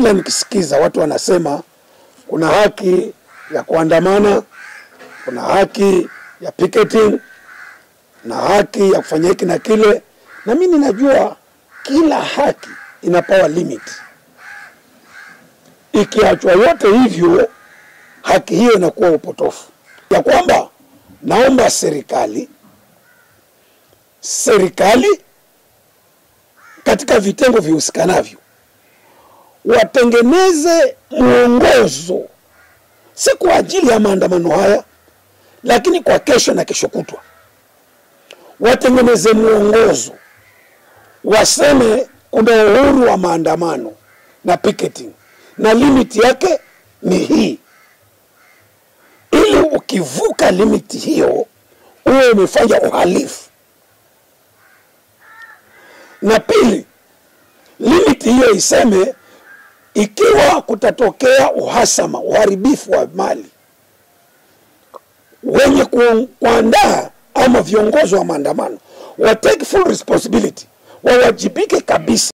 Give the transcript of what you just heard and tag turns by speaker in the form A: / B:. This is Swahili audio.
A: kila nikisikiza watu wanasema kuna haki ya kuandamana, kuna haki ya picketing na haki ya kufanya hiki na kile, na mimi ninajua kila haki ina power limit. Ikiachwa yote hivyo, haki hiyo inakuwa upotofu, ya kwamba naomba serikali serikali katika vitengo vihusikanavyo watengeneze mwongozo, si kwa ajili ya maandamano haya, lakini kwa kesho na kesho kutwa, watengeneze mwongozo, waseme kuna uhuru wa maandamano na picketing na limiti yake ni hii, ili ukivuka limiti hiyo uwe umefanya uhalifu. Na pili, limiti hiyo iseme ikiwa kutatokea uhasama, uharibifu wa mali, wenye ku- kuandaa ama viongozi wa maandamano wa take full responsibility, wawajibike kabisa.